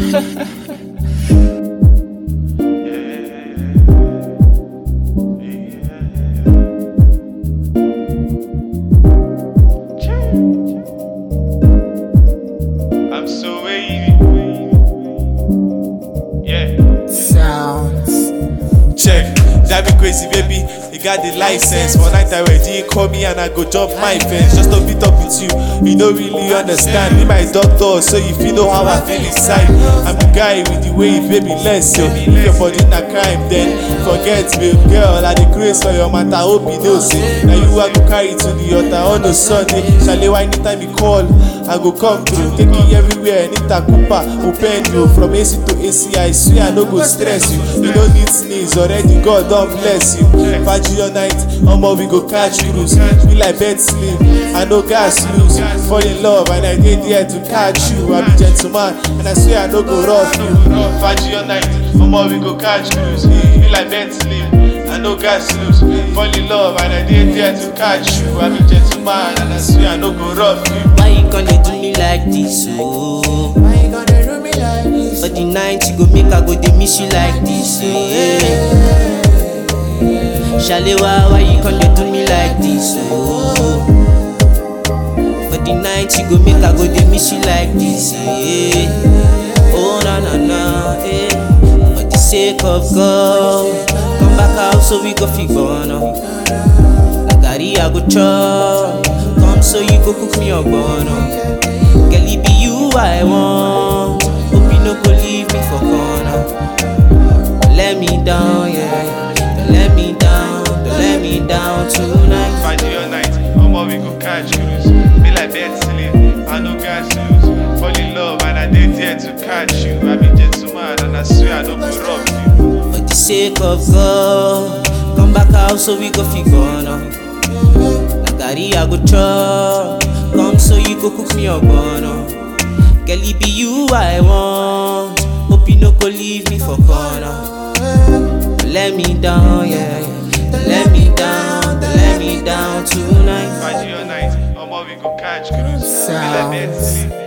I'm so wavy. Yeah. Sounds. Check, that be crazy, baby. You got the license. One night I ready, call me and I go jump my fence. Just to meet up with you. You don't really understand. Be my doctor, so you feel know how I feel inside. I'm the guy with the way baby less. So if your body na crime, then forget, babe girl. I the grace for your matter. Hope you know, say. Now you I go carry to the altar on the Sunday. Shall anytime you call, I go come through. Take you everywhere. Nita Cooper, open you from AC to AC. I swear I no go stress you. You don't need sneeze already. God don't bless you. Party your night, omo we go catch cruise. Be like bed sleep, I no gas lose. Fall in love and I dey there to catch you. I be gentleman and I swear I no go rough you. Party your night, omo we go catch cruise. Be like bed sleep. I no gas lose, fall in love and I dey there to catch you. I be gentleman and I swear I no go rough you. Why you gonna do me like this, oh? Why you gonna do me like this? For the night you go make I go dey miss you like this, yeah. Shalewa, why you gonna do me like this, oh? For the night you go make I go dey miss you like this, yeah. Oh na na na, eh. For the sake of God, come back out so we go fit burn up. Na garri I go chop, come so you go cook me ogbono. Girl, it be you I want. Hope you no go leave me for corner. Don't let me down, yeah. Don't let me down, don't let me down tonight. Party your night, omo we go catch cruise. Be like bed sleep, I no gas lose. Fall in love and I dey there to catch you. I be gentleman and I swear I no go rob you. For the sake of God, come back out so we go fit corner. Na garri I go chop, come so you go cook me ogbono. Girl, it be you I want. Hope you no go leave me for corner. Don't let me down, yeah. Don't let me down, don't let me down tonight. Party your night, omo we go catch cruise. Be like bed sleep,